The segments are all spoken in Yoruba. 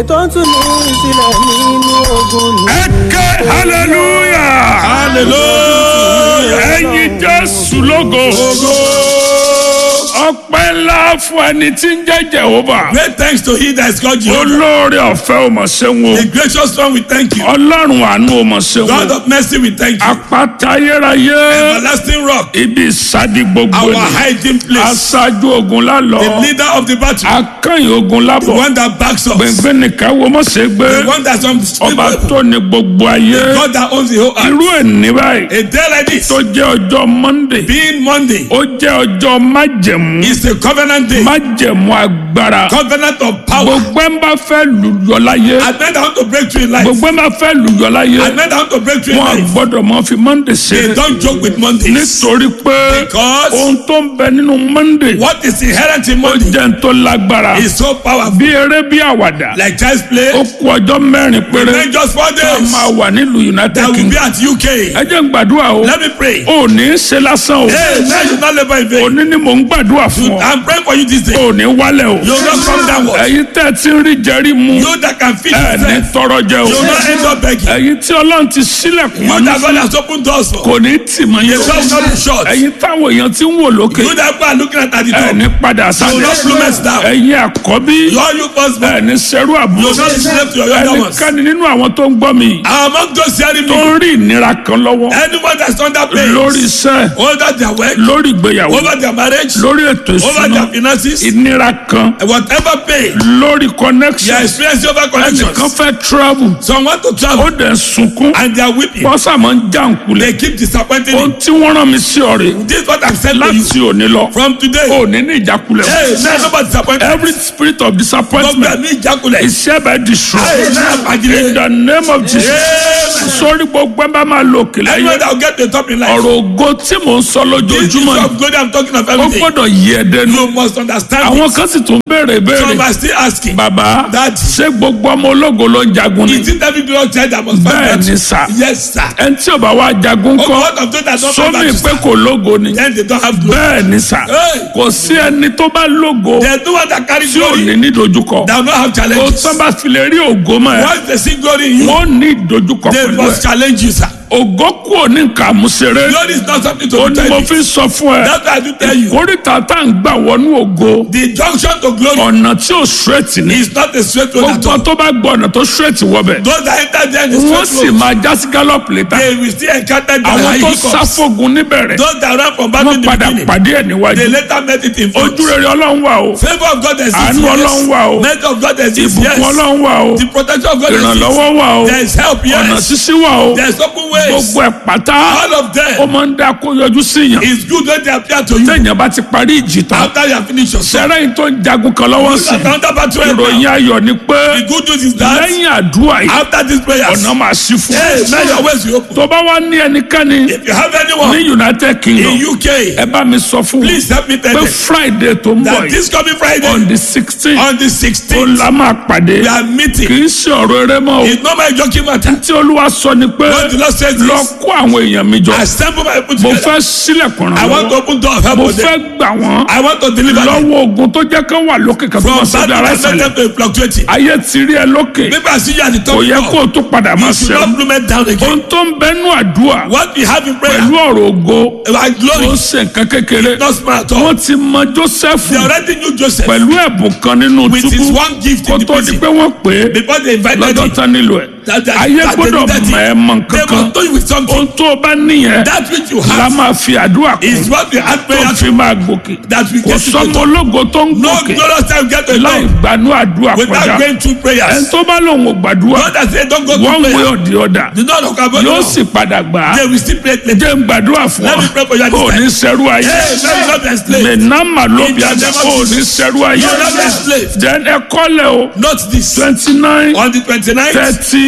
tó ń tún ní sílẹ̀ nínú ogun ní. ẹ ké hallelujah hallelujah ẹyin jésù lógo ọpẹ́ ńlá fún ẹni tí ń jẹ́ jehova Great thanks to he that is called Jehovah. olóore ọ̀fẹ́ ò mọ̀ ṣeun o The gracious one, we thank you. ọlọ́run àánú ò mọ̀ ṣeun God o of mercy, we thank you. àpáta ayérayé Everlasting rock, ibi ìsádi gbogbo our ni hiding place, aṣáájú ogun the lálọ́ leader of the battle, akẹ́yìn ogun the lábọ̀ one that backs us, gbẹ̀ngbẹ̀ nìkan wo mọ̀ ṣe gbé the one that's on the street, ọba level, tó ní gbogbo ayé God that owns the whole earth. irú ẹ̀ ní báyìí A day like this, tó jẹ́ ọjọ́ monday being Monday, ó jẹ́ ọjọ́ májẹ̀mú is a covenant day, májẹ̀mú agbára covenant of power. gbogbo ẹ̀ ń bá fẹ́ lùyọ láyé I meant I want to break through in life. gbogbo ẹ̀ ń bá fẹ́ lùyọ láyé I meant I want to break through in wọn life. gbọ́dọ̀ mọ fi monday They ṣeré don't joke with Mondays. nítorí pé Because ohun tó ń bẹ nínú monday what is inherent in ó Monday jẹ́ ń tó lágbára is so powerful. bí eré bí àwàdà Like child's play, ó kú ọjọ́ mẹ́rin péré remain just four tá a days. máa wà nílùú united That will be kingdom at UK. ẹ jẹ́ ń gbàdúrà o Let me pray. ò ní í ṣe lásán o Hey, now you not labor in vain. òní ni mò ń gbàdúrà fún ọ I'm praying for you this day. ò ní wálẹ̀ o You will not come downward. ẹ̀yin tẹ́ ẹ ti ń rí jẹ́rí mu You that can feed ẹ̀ ní yourself. tọrọ jẹ o You will not end up begging. ẹ̀yin tí ọlọ́run ti sílẹ̀kùn You mọ́ that God has opened doors for. kò ní tì mọ́ The yẹn door will not be shut. ẹ̀yin táwọn èèyàn ti ń wò lókè You that people are looking at at the ẹ̀ door. ní padà You will not sálẹ̀ plummet down. ẹ̀yin àkọ́bí You all you firstborn. ẹ̀ ní sẹ́rú You àbúrò will not be slave to your younger ones. ẹnikẹ́ni nínú àwọn tó ń gbọ́ mi Among those hearing tó me, ń rí ìnira kan lọ́wọ́ anyone that's under pain, lórí iṣẹ́ over their work, lórí ìgbéyàwó over their marriage, lórí ètò over ìṣúná their finances, ìnira kan whatever pain lórí you connection are experiencing over ẹnìkan connections. fẹ́ travel Some want to ó travel dẹ̀ sunkún and they are weeping. bọ́sà máa ń já nkulẹ̀ They keep disappointing ohun me. tí wọ́n rán mi sí ọ̀rẹ́ This is what I'm saying to you. láti òní lọ From today, ò ní ní ìjákulẹ̀ hey, now nobody disappoint me. every spirit of Gbogbo disappointment ẹ̀mí ìjákulẹ̀. is hereby destroyed Hey, now in pàgìlẹ̀. the name of Jesus Amen. sórí gbogbo ẹ bá máa lo òkè láyé Anyone that will get to the top in life. ọ̀rọ̀ ògo tí mò ń sọ This is lójoojúmọ́ of glory I'm talking of ó every day. gbọ́dọ̀ yí ẹ dẹnu You must understand àwọn it. kan sì tún béèrè Some béèrè are still asking. bàbá Daddy. ṣé gbogbo ọmọ ológo ló ń jagun ni Is it every blood child that must fight bẹ́ẹ̀ battle? ni sà Yes, sir. ẹni tí ò bá wá jagun Oh, kọ́ what of those that don't fight sómi battle, pé sir? kò lógo ni Then they don't have glory. bẹ́ẹ̀ ni sà Hey. kò sí ẹni tó bá lógo There's no one that carry tí ò glory ní ní dojúkọ that will not have kò challenges. tán bá fi lè rí ògo mọ́ ẹ Once they see glory in you, wọ́n ní ìdojúkọ they pẹ̀lú must ẹ challenge you, sir. ògo kú ò ní nǹkan àmúṣeré Glory is not something ó to be ní mo tell fi you. sọ fún ẹ That's why I do tell you. kórìtà tá à ń gbà wọnú ògo The junction to glory ọ̀nà tí ò straight ni is not a straight road at gbogbo all. tó bá gbọ́ ọ̀nà tó straight wọbẹ̀ Those that enter there in the wọ́n straight sì road, máa já sí gallop létà they will still encounter the àwọn high tó hiccups. sáfógun níbẹ̀rẹ̀ Those that ran from battle wọ́n in the padà beginning, pàdé ẹ̀ níwájú they later met it in front. ojú rere ọlọ́run wà o Favor of God exists. àánú ọlọ́run wà o Mercy of God exists. ìbùkún Yes. ọlọ́run wà o The protection of God exists. ìrànlọ́wọ́ wà o There is help. ọ̀nà Yes. sísí wà o There is open ways. gbogbo ẹ̀ pátá All of ó them. máa ń dá kó yọjú sí yàn It's good when they appear to you téèyàn bá ti parí ìjì tán after you have finished your song. sẹ́rẹ́ yìí tó ń jagun kan lọ́wọ́ sí That counter battle right ìròyìn now. ayọ̀ ni pé The good news is that lẹ́yìn àdúrà yìí after these prayers, ọ̀nà máa ṣí fún hey, now your ways will open. tó bá wá ní ẹnikẹ́ni If you have ní anyone united kingdom in UK, ẹ bá mi sọ fún wọn please help me tell pé them friday tó ń bọ̀ that yìí this coming on Friday, the sixteen on the ó 16th, la máa pàdé we are kì meeting. í ṣe ọ̀rọ̀ eré mọ́ o It's not my joking matter. tí olúwa sọ ni pé What the Lord says lọ is, kó àwọn èèyàn mi jọ assemble my people mo together. fẹ́ sílẹ̀kùn I ràn want to lọ́wọ́ open door of help mo for them. fẹ́ gbà wọ́n I want to deliver them lọ́wọ́ ogun tó jẹ́ kán wà lókè kan tó from máa ṣe bad bí ara to ìsàlẹ̀ them to fluctuating. ayé ti rí ẹ lókè Maybe I see you at the top kò of yẹ the kó door. o tún padà máa You should ṣe not plummet down again. ohun tó ń bẹnu àdúrà What we have in prayer, pẹ̀lú ọ̀rọ̀ ògo our ó glory, ń ṣe nǹkan kékeré not small at all. wọ́n ti mọ joseph They already knew Joseph pẹ̀lú ẹ̀bùn kan nínú with his túbú one gift kó in the tó di prison pé wọ́n pè é before they invited lọ́jọ́ him. tán nílò ẹ̀ That, that, ayé that they gbọ́dọ̀ needed mọ̀ ẹ́ him. mọ̀ They kankan must do you with something. ohun tó o bá níyẹn That which you la have máa fi àdúrà kún is what we had tó prayer fi máa gòkè that we kò get to sọmọ the top. ológo tó ń No gòkè glorious time get to the láì top gbanú àdúrà without kọjá going through ẹni prayers. tó bá lòun ò gbàdúrà God has said don't go one through way prayer. or the other The Lord of God yóò sì padà gbà á They will still pray later. jẹ́ ń gbàdúrà fún Let ọ me pray for you at this ò time. ní sẹ́rú ayé Hey, let me not be enslaved. mẹ̀nàmà ló bí In the ajá name of ò ní Jesus. sẹ́rú ayé You will not be enslaved. then ẹ kọ́lẹ̀ o Note this. twenty nine On the 29th, thirty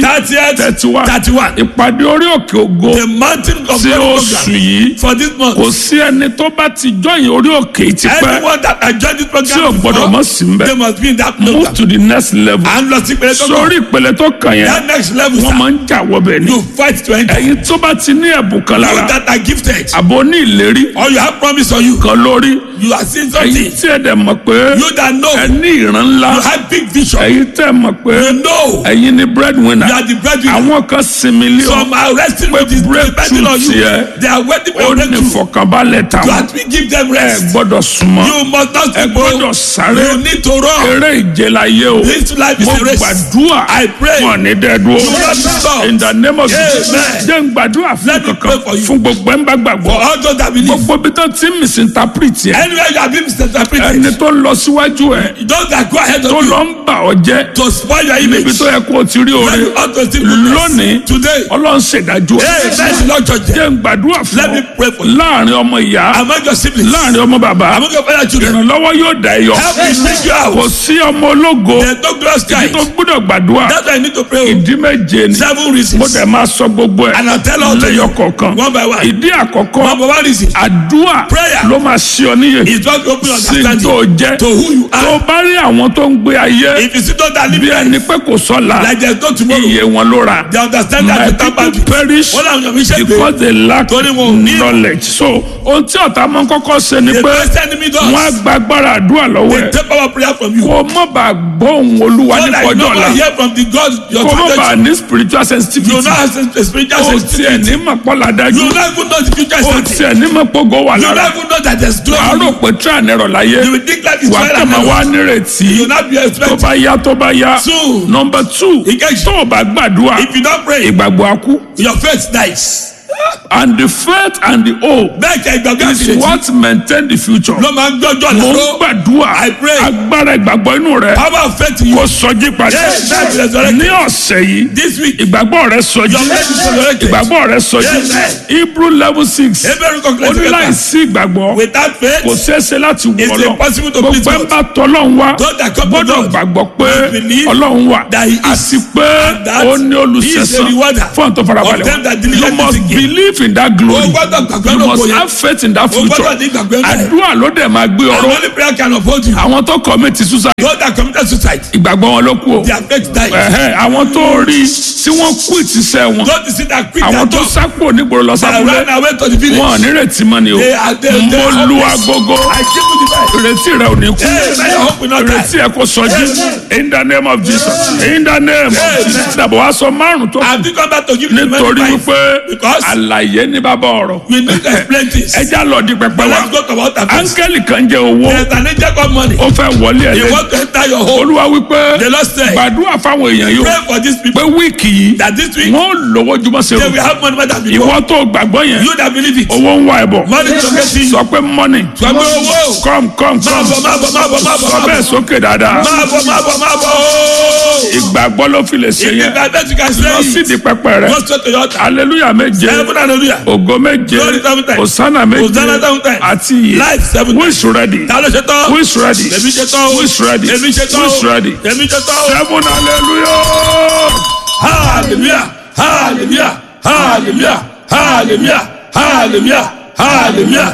thirtieth thirty one thirty one ìpàdé orí òkè ògo the mountain of tí God oṣù program yìí for this month. kò sí ẹni tó bá ti jọyìn orí òkè yìí ti pẹ́ anyone that has joined this tí ò program gbọ́dọ̀ mọ̀ sí mbẹ́ they must be in that move program. to the next level à ń lọ sí ìpele tó kàn. sórí ìpele tó kàn yẹn that next level wọ́n sir máa ń jà wọbẹ̀ ni you fight to enter. ẹ̀yin tó bá ti ní ẹ̀bùn kan you lára that are gifted àbò ní ìlérí or you have promise on you kan lórí you are seeing ẹ̀yin something tí ẹ dẹ̀ mọ̀ pé you that know ẹ ní ìran ńlá you have big vision ẹ̀yin tẹ́ mọ̀ pé you know ẹ̀yin ni breadwinner you are the breadwinner àwọn kan sinmi lé ọ some are resting with this depending on you tiẹ̀. they are waiting ó for ní breakthrough ìfọ̀kànbalẹ̀ you táwọn have to give them ẹ rest gbọ́dọ̀ súnmọ́ you must not ẹ sleep gbọ́dọ̀ o sáré you need to run eré ìje la yé o this life is mo a race gbàdúrà I pray wọn ní dẹ́ẹ̀dúró you will not be stopped in the name of Jesus Amen. jẹ́ n gbàdúrà fún Let me kankan pray for you. fún gbogbo ẹ̀ ń bá gbàgbọ́ for all those that believe gbogbo bí tó ti ń misinterpret yẹ anywhere you have been misinterpreted ẹni tó ń lọ síwájú ẹ those that go ahead tó of you lọ ń bà ọ́ jẹ́ to spoil your níbi image tó yẹ kó o ti rí when oore you ought to still progress lónìí today ọlọ́run ṣèdájọ́ hey let the Lord judge them jẹ́ n gbàdúrà fún Let me pray ọ for you. láàrin ọmọ ìyá among your siblings láàrin ọmọ bàbá among your fellow children ìrànlọ́wọ́ yóò dá ẹ yọ help me bring you kò out sí ọmọ ológo there is no glorious ibi child tó gbọ́dọ̀ gbàdúrà that's why I need to pray o ìdí méje ni seven mo reasons dẹ̀ máa sọ gbogbo ẹ̀ and I tell all to lẹ́yọ you kọ̀ọ̀kan one by one ìdí àkọ́kọ́ number one reason àdúrà Prayer. ló máa ṣe ọ níyè is not to open sí understanding tó jẹ́ to who you tó are bá rí àwọn tó ń gbé ayé if you see those that live bí there ẹni pé kò sọ́la like there is no tomorrow iye wọn ló ra they understand that my you tap people out perish wọ́n làwọn yàn mí ṣe pé because they lack Torí wọn ò ní- knowledge so ohun tí ọ̀tá máa ń kọ́kọ́ ṣe ni the pé best enemy wọ́n á does gba agbára àdúrà lọ́wọ́ they ẹ̀ take our prayer from you kó mọ̀ bá gbọ́ ohùn olúwa so ní that you kọjọ́ no ọ̀la go hear from the God your kó mọ̀ bá father ní spiritual you sensitivity no have a spiritual ó tiẹ̀ sensitivity ní mọ̀ pọ́lá dájú you no even know the future is ó starting tiẹ̀ ní mọ̀ pọ́gọ́ wà you no lára even know that there is wàá glory rò pé tíra nẹ̀rọ láyé you will think life is wà á well kàn and máa wá well nírètí you no be tó expect bá yá tó bá yá Soon. nọmba two Ìkejì. tó o bá gbàdúrà if you don pray ìgbàgbọ́ á kú your faith dies and the faith and the hope bẹ́ẹ̀ kẹ́ ìgbàgbọ́ is àti ìrètí what maintain the future. ló máa ń gbọ́jọ́ mo ń lọ́rọ́ gbàdúrà I pray. agbára ìgbàgbọ́ inú rẹ power of faith in you kò sọjí padà Yes, that's resurrected. ní ọ̀sẹ̀ yìí this week ìgbàgbọ́ rẹ sọjí Your faith is resurrected. ìgbàgbọ́ rẹ sọjí Yes. Hebrew level six Hebrew ó conclusion ní paper. láìsí ìgbàgbọ́ without faith kò ṣeéṣe láti wọ It's lọ impossible to please gbogbo ẹ̀ God. ń bá tọ́lọ́run wá Those that come to gbọ́dọ̀ God gbàgbọ́ pé must believe ọlọ́run wà that he is àti pé and that ó ní he is a olùṣẹ̀san rewarder fún ọ̀tọ̀ farabalẹ̀ of them that wọn diligently you must seek him. believe in that glory O gbọ́dọ̀ gbàgbọ́ you náà must kò yẹ. have faith in that O future gbọ́dọ̀ ní ìgbàgbọ́ náà. àdúrà ló dẹ̀ máa gbé and ọ̀rọ̀ only prayer can uphold you àwọn tó commit suicide those that committed suicide ìgbàgbọ́ wọn ló kú o their faith died Ẹ̀hẹ́, àwọn tó rí tí wọ́n kú ìtìsẹ́ wọn those that see that quit their àwọn tó job sápò nígboro lọ that sábúlé ran away to the village wọn ò ní retí mọ́ ni o they are they they mo are lu hopeless. agogo I give you the best ìrètí rẹ ò ní kú Hey, may your hope will not die. ìrètí ẹ kò sọjí in the name of Jesus in the name of Jesus dàbọ̀ wá sọ márùn tó I think I'm about to give you the nítorí many wípé because àlàyé ní bàbá ọ̀rọ̀ we need to explain this ẹja lọ di pẹpẹ but wa let's go to what happens áńgẹ́lì kan jẹ owó there's an angel called money ó fẹ́ wọlé ẹ̀ he lẹ́yìn want to enter your home olúwa wípé the Lord said gbàdúrà fáwọn èèyàn yìí pray for these pé people wíìkì yìí that this week wọ́n lówó jùmọ̀ sí they o will have money more than before ìwọ tó gbàgbọ́ yẹn you that believe it owó ń wá ẹ̀ bọ̀ money to get in sọ pé money sọ pé owó come come máa come bọ̀ máa bọ̀ máa bọ̀ máa bọ̀ sọ máa bẹ́ẹ̀ bọ̀ sókè dáadáa máa bọ̀ máa bọ̀ máa bọ̀ ooo ìgbàgbọ́ ló fi lè ṣe if yẹn you can bet you can lọ say sí it di pẹpẹ rẹ go straight to your altar hallelujah méje heaven hallelujah ògo méje Glory seven times. hosanna méje Hosanna seven times. àti iye life seven who is ready ta ló ṣe tán who is ready èmi ṣe tán o who is ready èmi ṣe tán who o is ready èmi ṣe tán o seven hallelujah. hallelujah hallelujah hallelujah hallelujah hallelujah hallelujah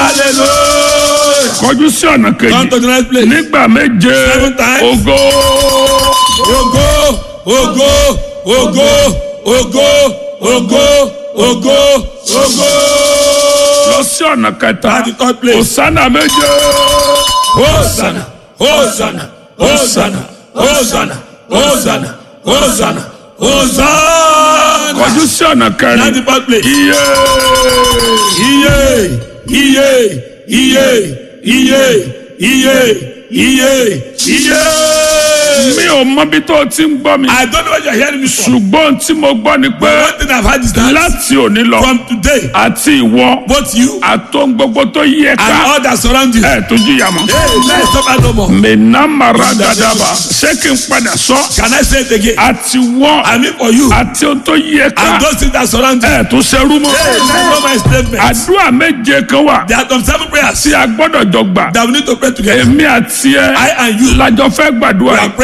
hallelujah kọjú sí ọ̀nà come kejì to the next place nígbà méje Seven times. ògo ògo ògo ògo ògo ògo ògo ògo lọ sí ọ̀nà kẹta At the third place. hosanna méje hosanna hosanna hosanna hosanna hosanna hosanna hosanna kọjú sí ọ̀nà at the kẹrin fourth place. iye iye iye iye iye iye iye iye. mi ò mọ bí tó o ti ń gbọ́ mi I don't know what you're hearing me from. ṣùgbọ́n tí mo gbọ́ ni pé But one thing I've had is that láti òní lọ from today, àti ìwọ both you àtòun gbogbo tó yẹ and ká all that surround you, ẹ̀ tó jìyà mọ́. hey, let's suffer no more. mẹ́nà mara dadaba ṣé kí n padà sọ Can I say it again? àti wọ́ I mean for you àti ohun tó yẹ ká and those things that surround you. ẹ̀ tó ṣerú mọ́. Hey, let's know my statement. àdúrà méje kan wà There are some seven prayers tí a gbọ́dọ̀ jọ gbà that we need to pray together. èmi àti ẹ I and you lájọ fẹ́ gbàdúrà we are praying